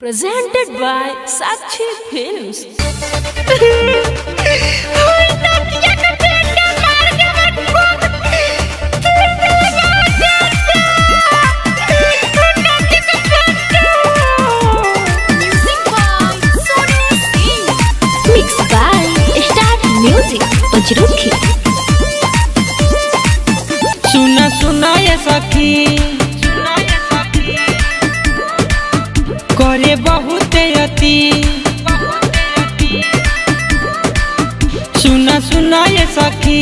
Presented by Sakshi Films. Mixed by Star Music. Pajruki. सुना सुना ये सखी करे बहुत अति सुना सुना ये सखी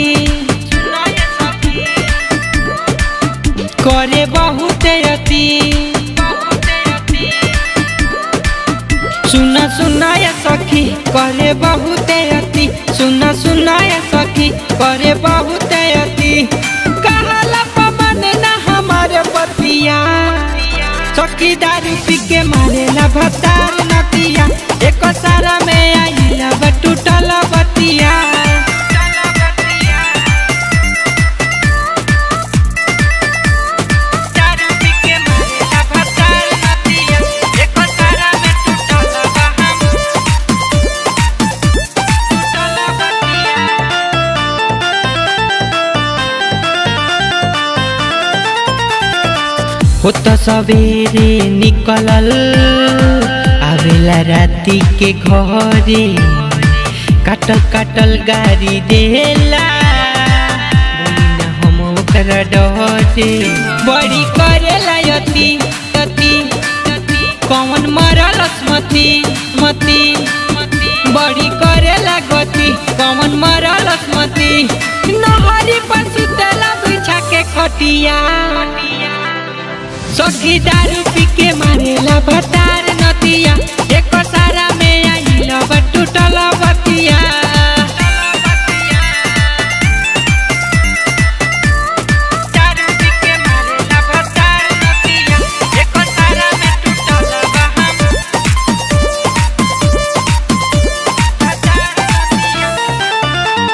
करे बहुत अति सुना सुना ये सखी करे बहुत अति सुना सुना ये सखी करे बहुत अति कहला पवन ना हमारे बतिया सखी दारू पी के मारेला भतार नतिया एक सारा में आइला टूटल बतिया दारू पी के मारेला भतार नतिया एक सारा में टूटल बहम टूटल बतिया होत सवेरे निकलल आवेला राती के घरे काटल काटल गाड़ी देला बोली ना हम ओकरा डरे बड़ी करेला यति यति कौन मरल मती मती बड़ी करेला गति कौन मरल मती नहरी पर सुतला बिछा के खटिया सखी दारू पी के मारेला भतार नतिया एक सारा में आइला टूटल बतिया दारू पी के मारेला भतार नतिया एक सारा में टूटल बहम भतार नतिया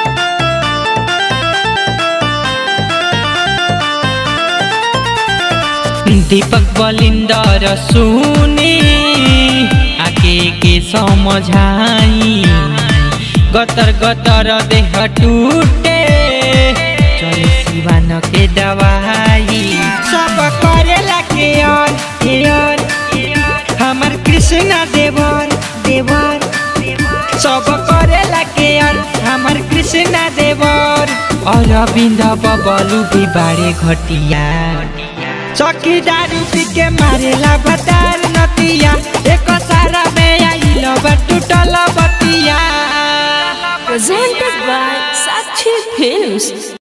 दीपक बलिंदर सुने आके के समझाई गतर गतर देह टूटे चले सिवान के दवाई सब करेला के और के और हमर कृष्णा देवर देवर सब करेला के और हमर कृष्णा देवर और अरविंद बबलू भी बारे घटिया चौकी दारू पी के मारेला भतार नतिया एक सारा में आइल टूटल बतिया Presented by Sakshi Films.